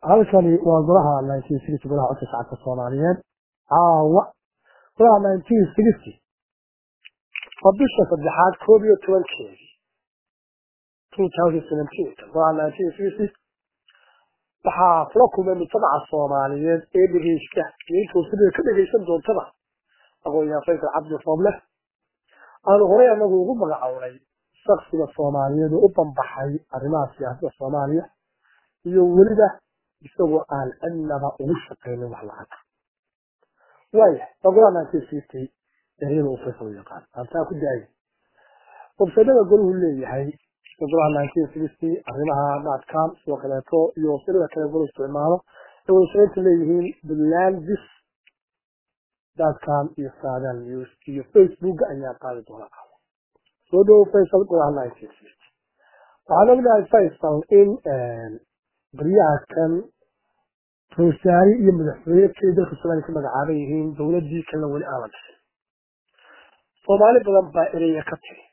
halkani waa golaha nineteen sixty golaha codka shacabka soomaaliyeed caawa golaha nineteen sixty waa bisha saddexaad koob iyo tobankeedii two thousand seventeen golaha nineteen sixty waxaa kula kulmay mujtamaca soomaaliyeed ee dhegeysta iyo intuu sidii ka dhegeysan doontaba aqoon-yahan faysal cabdi rooble aanu horey anagu ugu magacownay shaksiga soomaaliyeed oo u banbaxay arrimaha siyaasadda soomaaliya iyo weliba isagoo aan cidnaba ugu shaqaynin wax lacag waaya ogolaa nineteen sixty eriyada uu faysal u yaqaan aantaa ku daayay websaydada golahu leeyahay golaha nineteen sixty arrimaha dhatcom sidoo kaleeto iyo websaydada kale golu isticmaalo ay websaydta leeyihiin buntlandis dotcom iyo sadan news iyo facebook ayaa qaadi doona soo dhowo faysal golaha nineteen sixty waxaan ognahay faysal in baryaha kan roosaari iyo madaxweyne keli dalka soomaaliya ka magacaaban yihiin dowladii kalena weli aan la dhisin soomaali badan baa ereya ka tiri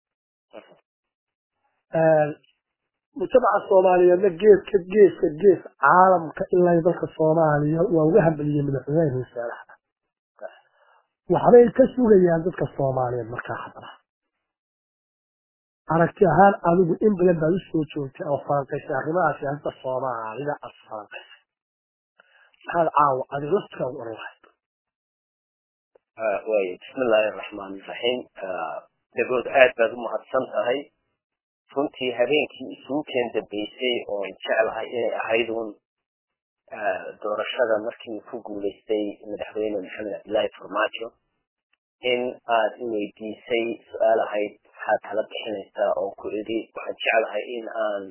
mujtamaca soomaaliyeedna geeska geeska gees caalamka ilaa dalka soomaaliya waa uga hambaliyey madaxweynaha roosaaraha waxbay ka sugayaan dadka soomaaliyeed markaa haddana aragti ahaan adigu in badan baad usoo joogtay oo falanqaysay arrimaha siyaasadda soomaalida aad falanqaysay maxaad caawa adig laftiga u oran lahayd way bismillaahi araxmaan iraxiim dagood aad baad u mahadsan tahay runtii habeenkii isugu keen dambeysay oo jeclahay inay ahayd uun doorashada markii ku guulaystay madaxweyne maxamed cabdillaahi farmaajo in aad i weydiisay su-aal ahayd maxaad tala bixinaysaa oo ku idhi waxaan jeclahay in aan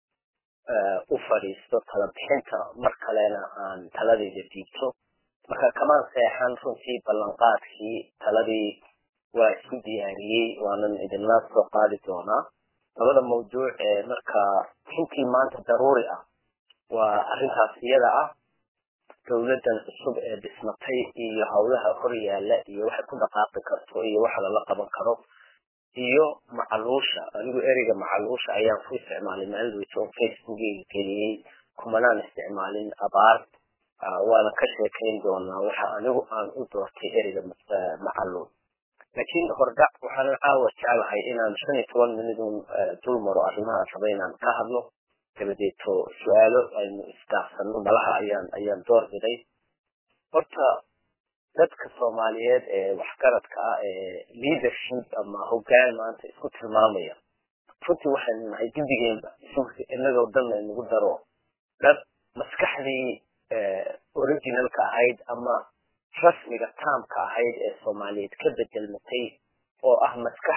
u fadhiisto tala bixinta mar kalena aan taladayda diibto marka kamaan seexan runtii ballanqaadkii taladii waa isku diyaariyey waanan idinla soo qaadi doonaa labada mawduuc ee markaa runtii maanta daruuri ah waa arrintaas iyada ah dowladdan cusub ee dhismatay iyo howlaha hor yaalla iyo waxay ku dhaqaaqi karto iyo waxa lala qaban karo iyo macaluusha anigu ereyga macaluusha ayaan ku isticmaalay maalidweyta oo facebookeyga geliyey kumanaan isticmaalin abaar waana ka sheekayn doonaa waxa anigu aan u doortay ereyga macaluul laakiin hordhac waxaanan caawa jeclahay inaan shan iyo toban minidun dul maro arrimaha raba inaan ka hadlo dabadeeto su-aalo aynu isdaafsano malaha ayaan ayaan door biday horta dadka soomaaliyeed ee waxgaradka ah ee leadership ama hoggaan maanta isku tilmaamaya runtii waxaynu nahay guddigeenba inagoo dhan laynagu daro dad maskaxdii originalka ahayd ama rasmiga taamka ahayd ee soomaaliyeed ka bedelmatay oo ah maskax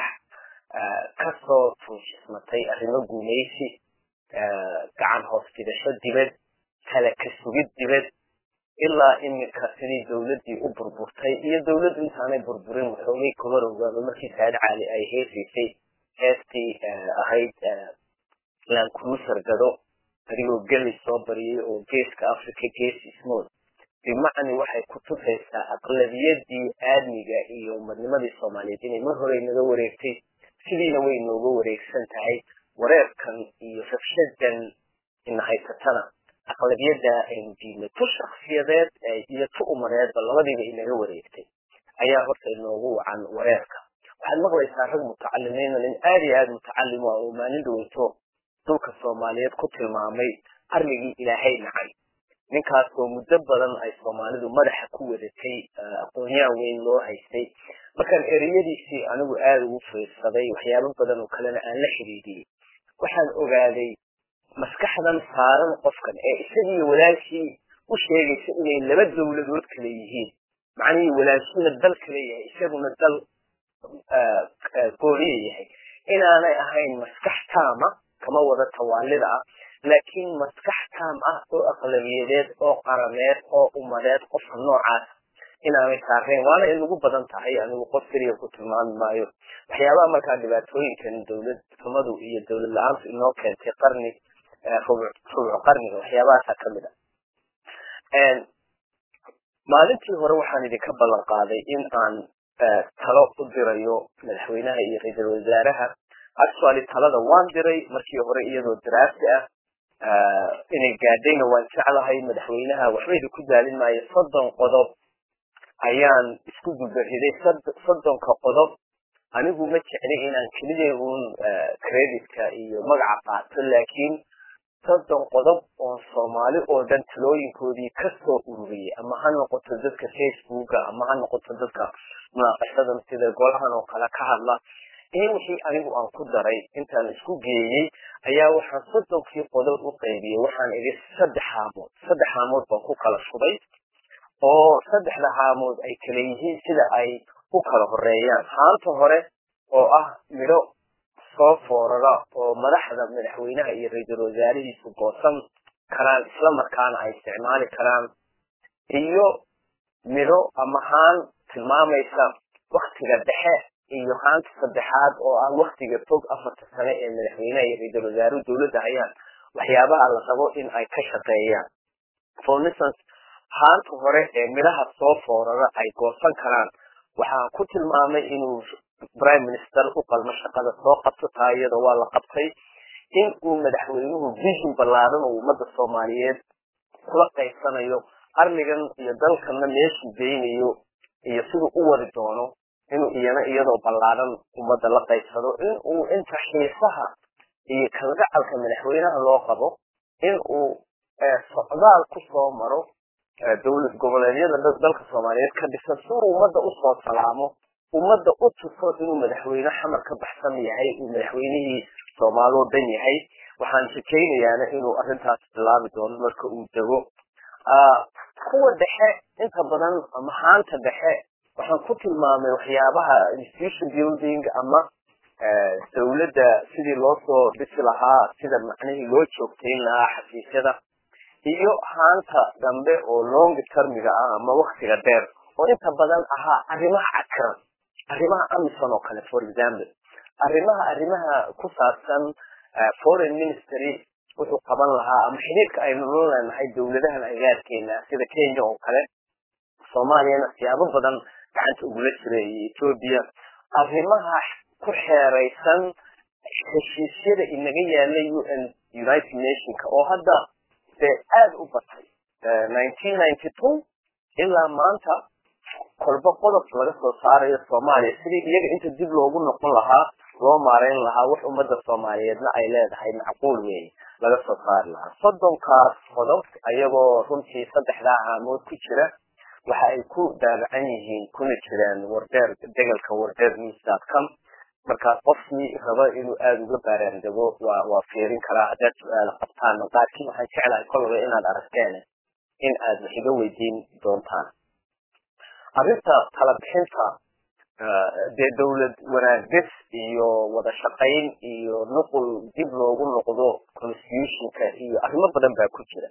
kasoo tuushismatay arrimo gumaysi gacan hoos dibasho dibad kale ka sugid dibad ilaa iminka sidii dowladdii u burburtay iyo dowladdu intaanay burburin waxoogay kabarowgaaba markii saad cali ay heesaysay heestii ahayd laankulusar gado adigoo geli soo bariyay oo geeska africa gees ismood bimacni waxay ku tusaysaa aqlabiyadii aadmiga iyo umadnimadii soomaaliyeed inay mar hore naga wareegtay sidiina way nooga wareegsan tahay wareerkan iyo rabshadan ina haysatana aqlabiyada aynu diidnay tu shaksiyadeed iyo tu umadeedba labadiiba inaga wareegtay ayaa horta inoogu wacan wareerka waxaad maqlaysaa rag mutacalimiina nin aad iyo aada mutacalim ah oo maalin dhaweyto dhulka soomaaliyeed ku tilmaamay qarnigii ilaahay nacay ninkaasoo muddo badan ay soomaalidu madaxa ku wadatay aqoonyahan weyn loo haystay markaan ereyadiisii anigu aada ugu fiirsaday waxyaabo badan oo kalena aan la xidhiidiyey waxaan ogaaday maskaxdan saaran qofkan ee isagii walaalkii u sheegaysa inay laba dowladood kale yihiin macnihii walaalkiina dal kale yahay isaguna dal gooniya yahay inaanay ahayn maskax taama kama wada tawaalida ah laakiin maskax taam ah oo aqlabiyadeed oo qarameed oo umadeed qofka noocaas inaanay saareen waana inagu badan tahay anigu qof keliya ku tilmaami maayo waxyaabaha markaa dhibaatooyinkan dowlad xumadu iyo dowlad la-aantu inoo keentay qarni rubuc qarniga waxyaabahaasa kamid a maalintii hore waxaan idinka ballan qaaday in aan talo u dirayo madaxweynaha iyo ra-iisul wasaaraha actually talada waan diray markii hore iyadoo daraasi ah inay gaadhayna waan jeclahay madaxweynaha waxbayda ku daalin maayo soddon qodob ayaan isku dubariday soddonka qodob anigu ma jeclay inaan keliya uun creditka iyo magaca qaato laakiin soddon qodob oo soomaali oo dhan talooyinkoodii kasoo ururiyay ama ha noqoto dadka facebooka ama ha noqoto dadka munaaqashadan sida golahan oo kale ka hadla iyo wixii anigu aan ku daray intaan isku geeyey ayaa waxaan soddonkii qodob u qaybiyey waxaan idhi saddex haamood saddex haamood baan ku kala shubay oo saddexda haamood ay kala yihiin sida ay u kala horeeyaan haanta hore oo ah midho soo foorara oo madaxda madaxweynaha iyo ra-iisul wasaarihiisu goosan karaan isla markaana ay isticmaali karaan iyo midho ama haan tilmaamaysa waktiga dhexe iyo haanta saddexaad oo ah waktiga fog afarta sane ee madaxweynaha iyo ra-iisul wasaaruhu dowladda hayaan waxyaabaha la rabo in ay ka shaqeeyaan for instance haanta hore ee midhaha soo foorara ay goosan karaan waxaan ku tilmaamay inuu prime minister u qalmo shaqada soo qabto taa iyada waa la qabtay in uu madaxweynuhu vision ballaaran oo ummadda soomaaliyeed kula qaybsanayo arligan iyo dalkana meeshuu geynayo iyo siduu u wadi doono inuu iyana iyadoo ballaaran ummadda la qaybsado in uu inta xiisaha iyo kalgacalka madaxweynaha loo qabo in uu socdaal ku soo maro dowlad goboleedyada dalka soomaaliyeed ka dhisan si uu ummadda usoo salaamo ummadda u tuso inuu madaxweyne xamar ka baxsan yahay uu madaxweynihii soomaaloo dhan yahay waxaan rajaynayaana inuu arrintaas bilaabi doono marka uu dego kuwa dhexe inta badan ama haanta dhexe waxaan ku tilmaamay waxyaabaha institution building ama dowladda sidii loo soo dhisi lahaa sida macnihii loo joogtayn lahaa xafiisyada iyo haanta dambe oo long termiga ah ama waktiga dheer oo inta badan ahaa arrimaha cakaran arrimaha amison oo kale for example arrimaha arrimaha ku saabsan foreign ministry wuxuu qaban lahaa ama xidhiirka aynu la leenahay dowladahan agaarkeena sida kenya oo kale soomaaliyana siyaabo badan gacanta ugula jira iyo ethoobia arrimaha ku xeeraysan heshiisyada inaga yaalay u n united nationka oo hadda dee aada u batay nineteen ninety two ilaa maanta kolba qodob laga soo saarayo soomaaliya sidii iyaga inta dib loogu noqon lahaa loo maareyn lahaa wax ummadda soomaaliyeedna ay leedahay macquul weeye laga soo saari lahaa soddonkaas qodob ayagoo runtii saddexdaa haamood ku jira waxa ay ku daabacan yihiin kuna jiraan wardeer degalka wardeer newscom marka qofkii raba inuu aada uga baaraandego waa waa fiirin karaa haddaad su-aala qabtaan qaarkii waxaan jeclahay kolaba inaad aragteen in aad wax iga weydiin doontaan arrinta tala bixinta dee dowlad wanaagdis iyo wada shaqayn iyo nuqul dib loogu noqdo constitutionka iyo arrimo badan baa ku jira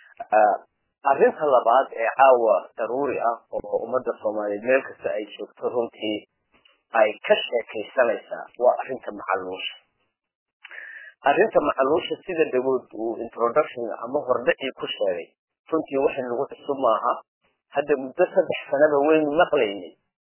arrinta labaad ee caawa daruuri ah oo ummadda soomaaliyeed meel kasta ay joogto runtii ay ka sheekaysanaysaa waa arrinta macaluusha arrinta macaluusha sida dagood uu introduction ama hordhacii ku sheegay runtii wax nagu cusub maaha hadda muddo saddex sanaba waynu maqlaynay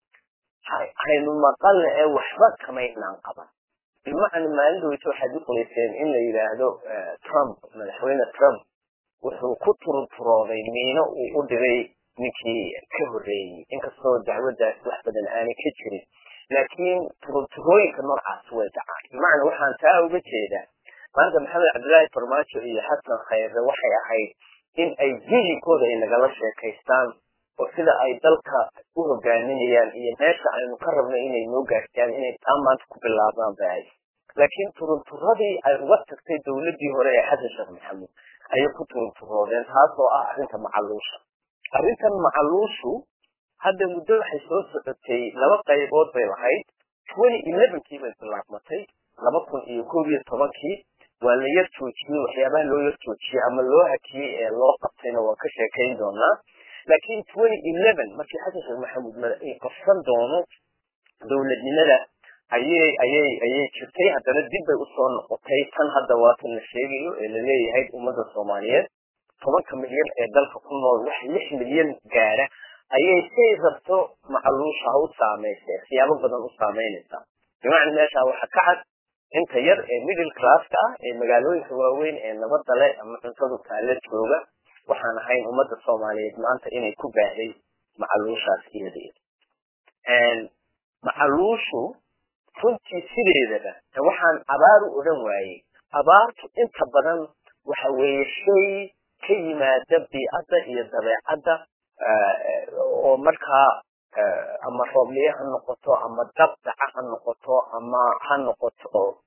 haynu maqalna ee waxba kamaynaan qaban bimacna maalin dhaweyta waxaad uqoleyseen in la yidhaahdo trump madaxweyne trump wuxuu ku turunturooday miino uu u dhigay ninkii ka horreeyey inkastoo dacwaddaas wax badan aanay ka jirin laakiin turunturooyinka noocaas way dhacaan bimacna waxaan taa uga jeedaa maanta maxamed cabdillaahi farmaajo iyo xasan khayre waxay ahayd in ay vihinkooda ay nagala sheekaystaan oo sida ay dalka u hogaaminayaan iyo meesha aynu ka rabno inay noo gaarsiiyaan inay taa maanta ku bilaabaan bay ahayd laakiin turunturadii ay uga tagtay dowladdii hore ee xasan sheekh maxamuud ayay ku turunturoodeen taasoo ah arrinta macaluusha arrintan macaluushu hadda muddo waxay soo socotay laba qaybood bay lahayd twenty elevenkii bay bilaabmatay laba kun iyo koob iyo tobankii waa la yar joojiyey waxyaabaha loo yar joojiyey ama loo hakiyey ee loo qabtayna waan ka sheekayn doonaa laakiin twenty eleven markii xasan sheekh maxamuud qabsan doono dowladnimada ayay ayay ayay jirtay haddana dib bay usoo noqotay tan hadda waatan la sheegayo ee laleeyahay ummadda soomaaliyeed tobanka milyan ee dalka ku nool wax lix milyan gaara ayay say rabto macaluusha u saamaysa siyaabo badan u saameynaysaa bimacna meesha waxa ka cad inta yar ee middle classka ah ee magaalooyinka waaweyn ee nabadda leh ama cuntadu taale jooga waxaan ahayn ummadda soomaaliyeed maanta inay ku baahday macaluushaas iyadeeda macaluushu runtii sideedaba waxaan abaar u odhan waayey abaartu inta badan waxa weeye shay ka yimaada biicadda iyo dabeecadda oo markaa ama roobliye ha noqoto ama dabdaca ha noqoto ama ha noqoto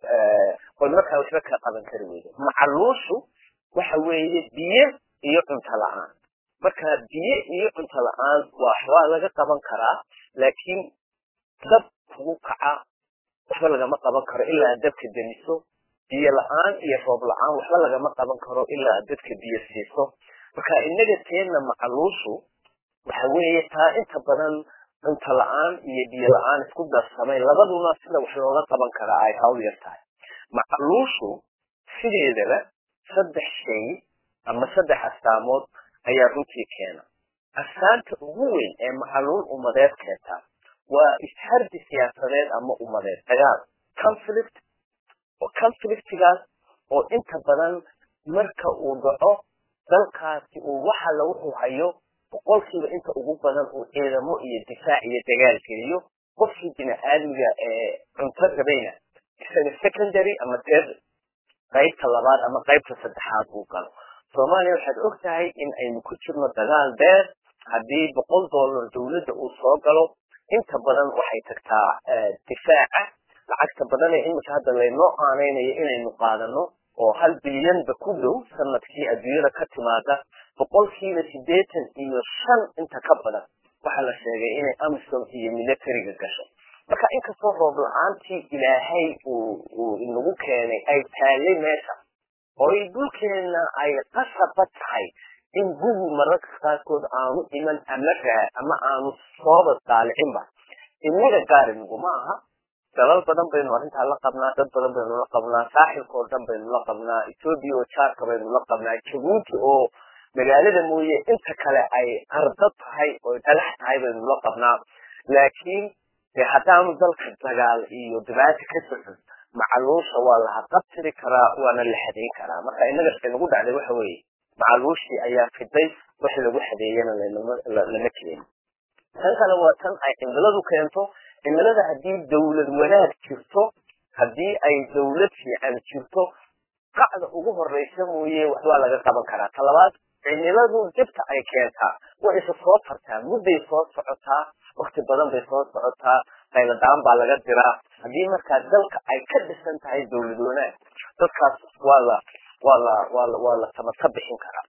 oy markaa waxba ka qaban kari weydo macaluushu waxa weeye biyo iyo cunto la-aan marka biyo iyo cunto la-aan waa laga qaban karaa laakiin dab kugu kaca waxba lagama qaban karo ilaa aad dabka demiso biyo la-aan iyo roob la-aan waxba lagama qaban karo ilaa aad dadka biyo siiso marka inaga teenna macaluushu waxa weeye taa inta badan cunto la-aan iyo biyo la-aan isku darsamay labaduna sida wax looga qaban karaa ay hawl yar tahay macaluushu sideedaba saddex shay ama saddex astaamood ayaa runtii keena astaanta ugu weyn ee macaluul umadeed keenta waa ishardi siyaasadeed ama umadeed dagaal conflict conflictigaas oo inta badan marka uu dhaco dalkaasi uu waxa la wuxuu hayo boqolkiiba inta ugu badan uu ciidamo iyo difaac iyo dagaal geliyo qofkii bini-aadmiga ee cunto rabayna isaga secondary ama third qaybta labaad ama qaybta saddexaad uu galo soomaaliya waxaad og tahay in aynu ku jirno dagaal dheer haddii boqol dollar dawladda uu soo galo inta badan waxay tagtaa difaaca lacagta badan ee imika hadda laynoo aanaynayo inaynu qaadano oo hal bilyanba ku dhow sanadkii adduunyada ka timaada boqolkiiba siddeetan iyo shan inta ka badan waxaa la sheegay inay amisom iyo militariga gasho marka inkastoo roob la-aantii ilaahay uu inagu keenay ay taallay meesha oo ay dhulkeenna ay qasaba tahay in gugu mararka qaarkood aanu iman ama raa ama aanu sooba daalicinba inaga gaariniguma aha dalal badan baynu arrintaa la qabnaa dad badan baynu la qabnaa saaxilka oo dhan baynu la qabnaa etoobiya oo jaarka baynu la qabnaa jabuuti oo magaalada mooye inta kale ay ardo tahay oo dalax tahay baynu la qabnaa laakiin de haddaanu dalka dagaal iyo dhibaata ka socon macaluusha waa la haqabtiri karaa waana la xadeyn karaa marka inaga say nagu dhacday waxa weeye macaluushii ayaa fiday wax lagu xadeeyana lama keenin tan kale waa tan ay cimiladu keento cimilada haddii dawlad wanaag jirto haddii ay dawlad fiican jirto qacda ugu horeysa mooye waxbaa laga qaban karaa talabaad cimiladu dibta ay keentaa way isa soo tartaa mudday soo socotaa wakti badan bay soo socotaa qayladaan baa laga diraa haddii markaa dalka ay ka dhisan tahay dawlad wanaag dadkaas waa la waa la waa la waa la tamaka bixin karaa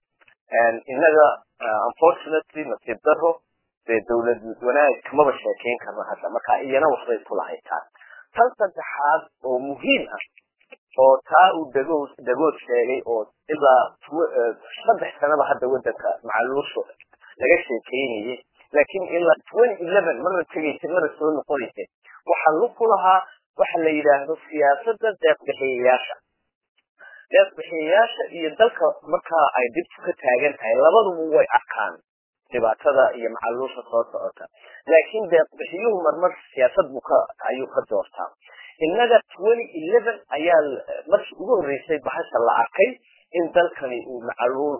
innaga unfortunately nasiib daro dee dawlad wanaag kamaba sheekeyn karno hadda marka iyana waxbay ku lahaytaa tan saddexaad oo muhiim ah oo taa uu dagood dagood sheegay oo ilaa saddex sanaba hadda wadanka macaluushu laga sheekeynayay laakiin ilaa twenty eleven marna tegaysa marna soo noqonaysa waxaa lug ku lahaa waxa la yidhaahdo siyaasadda deeqbixiyayaasha deeqbixiyayaasha iyo dalka markaa ay dibtu ka taagan tahay labaduba way arkaan dhibaatada iyo macaluusha soo socota laakiin deeqbixiyuhu marmar siyaasad buu ka ayuu ka doortaa innaga twenty eleven ayaa markii ugu horreysay bahasha la arkay in dalkani uu macaluul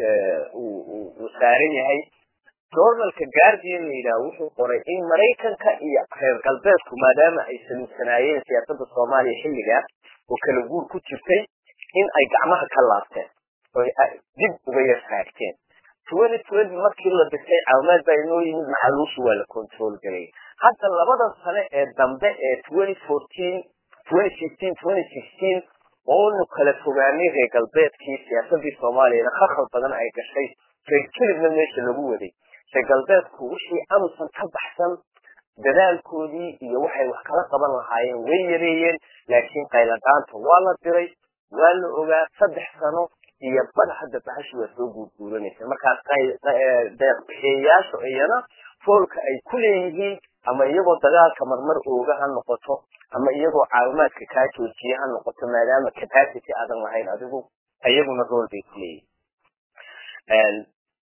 uu saaran yahay journalka guardian la yidhaha wuxuu qoray in maraykanka iyo reer galbeedku maadaama ay saluugsanaayeen siyaasadda soomaaliya xilligaa oo kala guur ku jirtay in ay gacmaha ka laabteen oo dib uga yar saagteen twenty twenty markii la dhisay caawimaad baa inoo yimid macaluushu waa la control galay hadda labada sane ee dambe ee twenty fourteen twenty fifteen twenty sixteen oonu kala fogaanay reer galbeedkii siyaasadii soomaaliyana khakal badan ay gashay reer kelibna meesha lagu waday reer galbeedku wixii amusan ka baxsan dadaalkoodii iyo waxay wax kala qaban lahaayeen way yareeyeen laakiin qayladaanta waa la diray waa la ogaa saddex sano iyo bada hadda bahashu waa soo guurguuranaysa markaas deeqbixiyayaashu iyana foolka ay ku leeyihiin ama iyagoo dagaalka marmar ooga ha noqoto ama iyagoo caawimaadka kaa joojiye ha noqoto maadaama capacity aadan lahayn adigu iyaguna rool bay ku leeyihin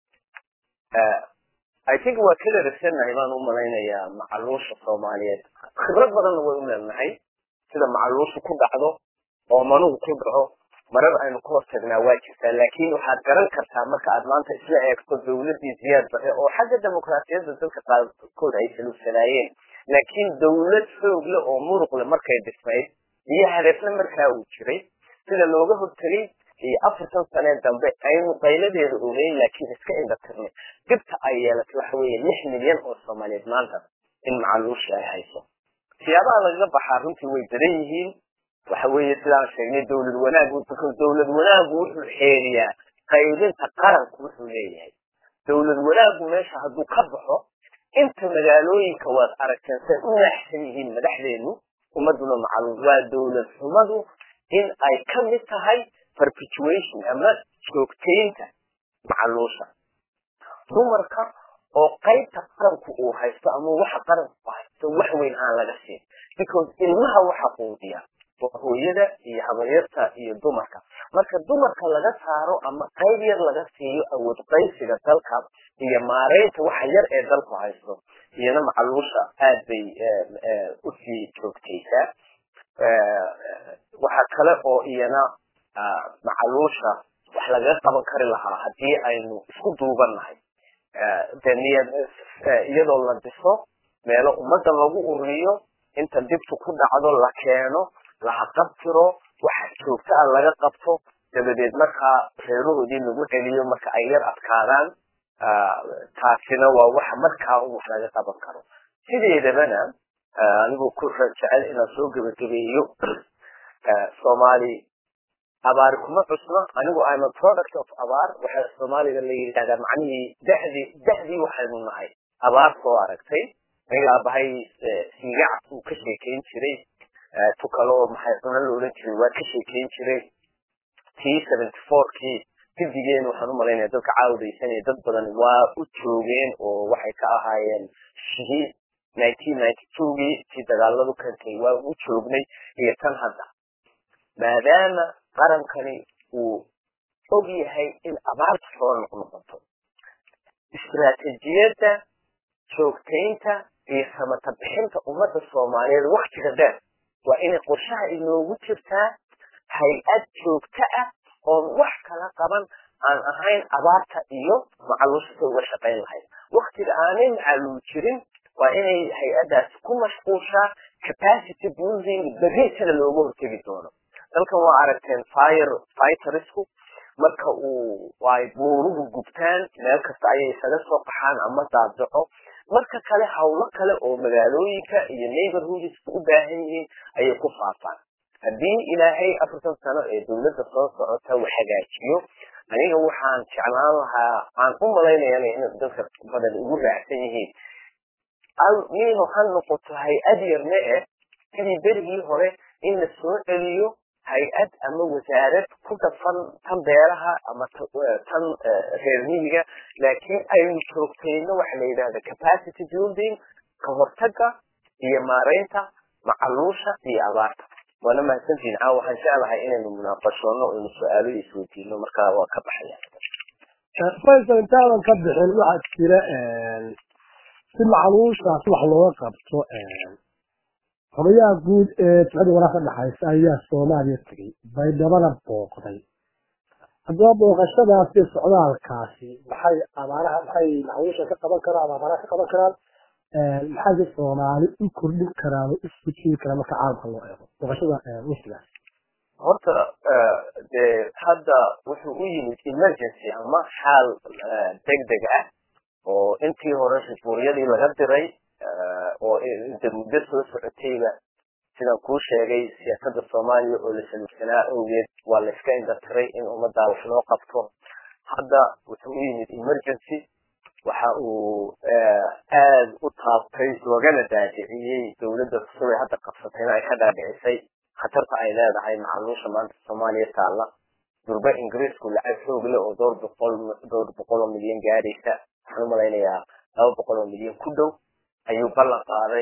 i think waa kala ragsanahay baan u malaynayaa macaluusha soomaaliyeed khibrad badanna way u leelnahay sida macaluushu ku dhacdo oo manuhu ku dhaco marar aynu ka hortagnaa waa jirtaa laakiin waxaad garan kartaa marka aad maanta isla eegto dawladii ziyaad bare oo xagga dimuqraasiyadda dadka qaarkood ay saluugsanaayeen laakiin dawlad xoog leh oo muruq leh markay dhismayd iyo hadafna markaa uu jiray sida looga hortagay iyo afartan sanee dambe aynu qayladeeda ogeyn laakiin iska indhatirnay dhibta ay yeelatay waxa weeye lix milyan oo soomaaliyeed maanta in macaluushi ay hayso siyaabaha lagaga baxaa runtii way daran yihiin waxa weeye sidaan sheegnay dawlad wanaagu dawlad wanaagu wuxuu xeeriyaa qaybinta qaranku wuxuu leeyahay dawlad wanaagu meesha hadduu ka baxo inta magaalooyinka waad aragteen say u naaxsan yihiin madaxdeenu ummaduna macaluul waa dawlad xumadu in ay ka mid tahay perpetuation ama joogtaynta macaluusha dumarka oo qaybta qaranku uu haysto ama waxa qaranku haysto wax weyn aan laga siin because ilmaha waxa quudiya waa hooyada iyo habaryarta iyo dumarka marka dumarka laga saaro ama qayb yar laga siiyo awood qaybsiga dalka iyo maareynta waxa yar ee dalku haysto iyana macaluusha aad bay usii joogtaysaa waxa kale oo iyana macaluusha wax lagaga qaban kari lahaa haddii aynu isku duubannahay de niyad iyadoo la dhiso meelo ummadda lagu ururiyo inta dibtu ku dhacdo la keeno laha qabtiro waxa joogta ah laga qabto dabadeed markaa reerahoodii lagu celiyo marka ay yar adkaadaan taasina waa waxa markaa wax laga qaban karo sideedabana anigoo ku jecel inaan soo gebagabeeyo soomaali abaari kuma cusno anigu im a product of abaar waxa soomaaliga la yidhahdaa macnihii da'dii da'dii waxaynu nahay abaar soo aragtay aniga aabahay siigacad uu ka sheekeyn jiray tu kale oo maxay cuno la odhan jiray waa ka sheekeyn jiray t seventy four kii gidigeen waxaan umalaynaya dadka caawdaysanaya dad badan waa u joogeen oo waxay ka ahaayeen shihiid nineteen ninety two gii tii dagaaladu keentay waa u joognay iyo tan hadda maadaama qarankani uu og yahay in abaarta soo noqnoqoto istiraatijiyadda joogtaynta iyo samata bixinta ummadda soomaaliyeed waktiga dheer waa inay qorshaha inoogu jirtaa hay-ad joogto ah oon wax kala qaban aan ahayn abaarta iyo macaluushta uga shaqayn lahayd waktiga aanay macaluul jirin waa inay hay-addaasi ku mashquushaa capacity building berriisana looga hortegi doono dalkan waa aragteen fire fightersku marka uu ay buuruhu gubtaan meel kasta ayay isaga soo qaxaan ama daadaco marka kale hawlo kale oo magaalooyinka iyo neighborhoodska u baahan yihiin ayay ku faafaan haddii ilaahay afartan sano ee dawladda soo socota uu hagaajiyo aniga waxaan jeclaan lahaa aan u malaynayana in dadka badan ugu raacsan yihiin minu ha noqoto hay-ad yarne eh sidii berigii hore in la soo celiyo hay-ad ama wasaarad ku dhafan tan beeraha ama tan reer miyiga laakiin aynu joogtayno waxa la yidhahda capacity building ka hortaga iyo maareynta macaluusha iyo abaarta waana mahadsantihin caawa waxaan jeclahay inaynu munaaqashoono aynu su-aalo isweydiino markaa waa ka baxaya faysal intaadan ka bixin waxaa jira si macaluushaas wax looga qabto xogayaha guud ee ficida walaal ka dhaxaysa ayaa soomaaliya tegey baydhabana booqday haddaba booqashadaasi socdaalkaasi maxay abaaraha maxay macaluusha ka qaban karaan ama abaaraha ka qaban karaan maxayse soomaali u kordhin karaan oo isku jiri karaan marka caalamka loo eego booqashada wafdigaas horta dee hadda wuxuu u yimid emergency ama xaal degdeg ah oo intii hore shufuuriyadii laga diray oo inta muddo soo socotayba sidaan kuu sheegay siyaasadda soomaaliya oo la saluugsanaa awgeed waa la iska indatiray in ummaddaa wax loo qabto hadda wuxuu u yimid emergency waxa uu aad u taabtay loogana daadiciyey dowladda cusub ee hadda qabsatayna ay ka dhaadhicisay khatarta ay leedahay macaluusha maanta soomaaliya taalla durba ingiriisku lacag xoog leh oo dhowr boqol dhowr boqol oo milyan gaadhaysa waxaan u malaynayaa laba boqol oo milyan ku dhow ayuu ballan qaaday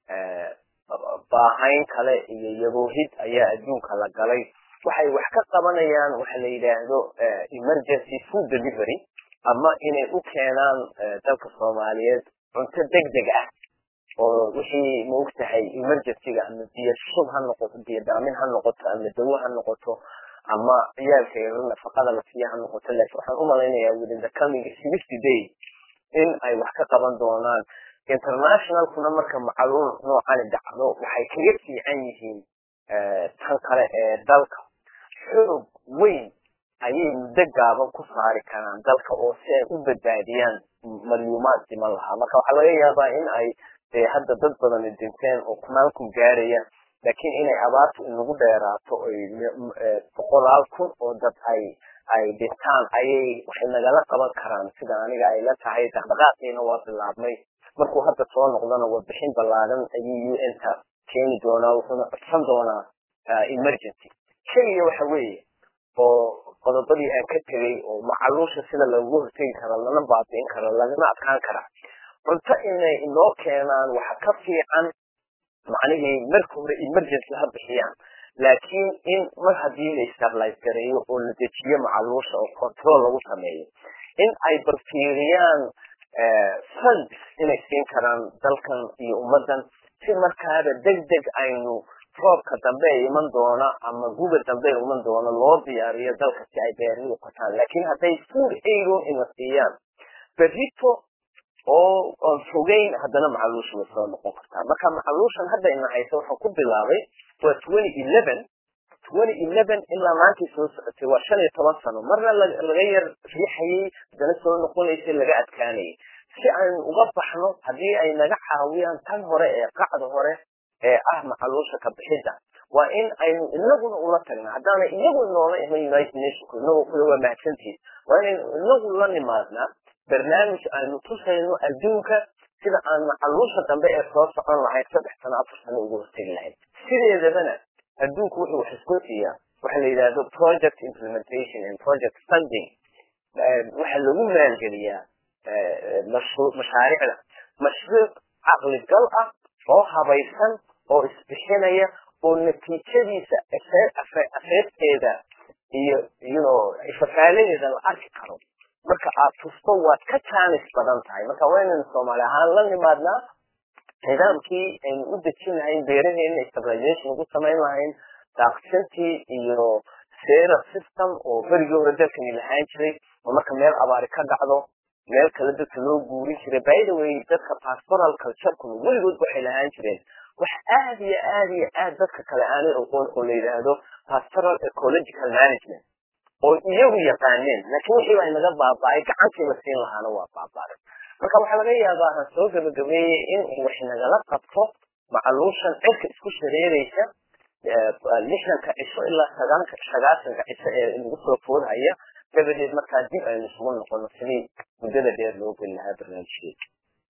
baahayn kale iyo yaboohid ayaa adduunka la galay waxay wax ka qabanayaan waxa la yidhaahdo emergency food delivery ama inay u keenaan dalka soomaaliyeed cunto degdeg ah oo wixii maogtahay emergencyga ama biyo shub ha noqoto biyo daamin ha noqoto ama dawo ha noqoto ama ciyaalka yaro nafaqada la siiya ha noqoto laakiin waxaan u malaynayaa within the coming sixty days in ay wax ka qaban doonaan internationalkuna marka macaluul noocani dhacdo waxay kaga fiican yihiin tan kale ee dalka xoog weyn ayay muddo gaaban ku saari karaan dalka oo si ay u badbaadiyaan malyuumaad dhiman lahaa marka waxaa laga yaabaa in ay dee hadda dad badani dhinteen oo kumaalku gaaraya laakiin inay abaartu inagu dheeraato oy boqolaal kun oo dad ay ay dhintaan ayay waxay nagala qaban karaan sida aniga ay la tahay dhaqdhaqaaqiina waa bilaabmay markuu hadda soo noqdana warbixin ballaadan ayuu un-ta keeni doonaa wuxuuna codsan doonaa emergency keliya waxa weeye oo qodobadii aan ka tegay oo macaluusha sida loogu hortegi karo lana baabi'in karo lagana adkaan kara cunto inay inoo keenaan waxa ka fiican macnihii marka hore emergency ha bixiyaan laakiin in mar haddii la stabilize gareeyo oo la dejiyo macaluusha oo control lagu sameeyo in ay barfiiriyaan funds inay siin karaan dalkan iyo ummaddan si markaaba deg deg aynu roobka dambe ee iman doona ama guga dambe ee iman doona loo diyaariyo dalka si ay beerihii qotaan laakiin hadday food aidon ina siiyaan berrito oo aan fogeyn haddana macaluusha way soo noqon kartaa marka macaluushan hadda ina haysa waxaan ku bilaabay waa twenty eleven twenty eleven ilaa maantii soo socotay waa shan iyo toban sano marna laga yar riixayay haddana soo noqonaysay laga adkaanayay si aynu uga baxno haddii ay naga caawiyaan tan hore ee qacda hore ee ah macaluusha ka bixidda waa in aynu inaguna ula tagna haddaana iyagu inoola iman united nationku inagu kule waa mahadsantihin waa inaynu inagu la nimaadnaa barnaamij aynu tusayno adduunka sida aan macaluusha dambe ee soo socon lahayd saddex sano afar sano ugu hortegi lahayd sideedabana adduunku wuxuu wax isku siiyaa waxa la yidhaahdo project implementation and project funding waxaa lagu maalgeliyaa mashaariicda mashruuc caqligal ah oo habaysan oo isbixinaya oo natiijadiisa afeefteeda iyo yuno fafaaladeeda la arki karo marka aad tusto waad ka jaanis badan tahay marka waa inaynu soomaali ahaan la nimaadnaa nidaamkii aynu u dejin lahayn beeraheena stabilization ugu samayn lahayn daaqsintii iyo sera system oo berigii hore dalkani lahaan jiray oo marka meel abaari ka dhacdo meel kale dadka loo guurin jiray by the way dadka pastoral culturekuna weligood waxay lahaan jireen wax aad iyo aad iyo aad dadka kale aanay oqoon oo la yidhaahdo pastoral ecological management oo iyagu yaqaaneen laakiin wixii baa inaga baaba'ay gacantii la siin lahaana waa baaba'ay marka waxaa laga yaabaa aan soo gabagabeeyey in wax nagala qabto macaluushan cirka isku shareeraysa lixdanka cisho ilaa sagaanka sagaasanka cisho ee nagu soo foodhaya dabadeed markaa dib aynu isugu noqono sidii muddada dheer loo geli lahaa barnaamijkeeda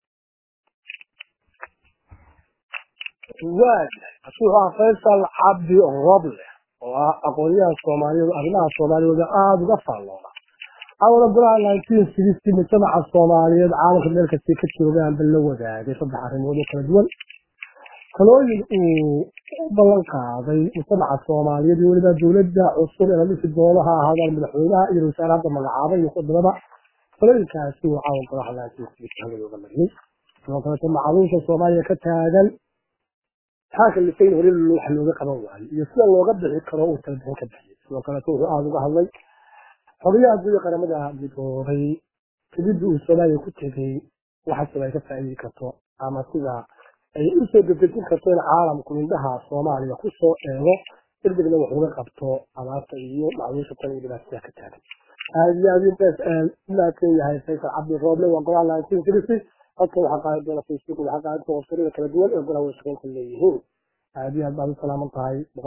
waaga wuxuu ahaa faysal cabdi roble oo ah aqoonyahan soomaaliyeed arrimaha soomaaliyooda aada uga faalloona awada golaha nineteen sixty mujtamaca soomaaliyeed caalamka meel kastay ka joogaanba la wadaagay saddex arrimood oo kala duwan talooyin uu u ballan qaaday mujtamaca soomaaliyeed iyo weliba dowladda cusub ee la dhisi doono ha ahaadaan madaxweynaha iyo ra-iisul hadda magacaabay iyo khudbada talooyinkaasi uu caawan golaha nineteen sixty hawada mariyey sidoo kaleeto macaluusha soomaaliya ka taagan maxaa kalifayn hore wax looga qaban waayo iyo sida looga bixi karo uu talabixin ka bixiyay sidoo kaleeto wuxuu aada uga hadlay xogayaha guud ee qaramada midoobay kadib uu soomaaliya ku tegay waxaasaba ay ka faa'iidi karto ama sida ay usoo degdejin karto in caalamku indhaha soomaaliya kusoo eego degdegna wax uga qabto abaarta iyo macluusha tan iyo dhibaatada ka taagan aada iyo aad intaas umahadsan yahay faysal cabdi rooble waa golaha nineteen sixty halka waxaa qaadi doona facebook waxaa qaadi doona websarada kala duwan ee golaha washaqeynta leeyihiin aada iyo aad baad u salaaman tahay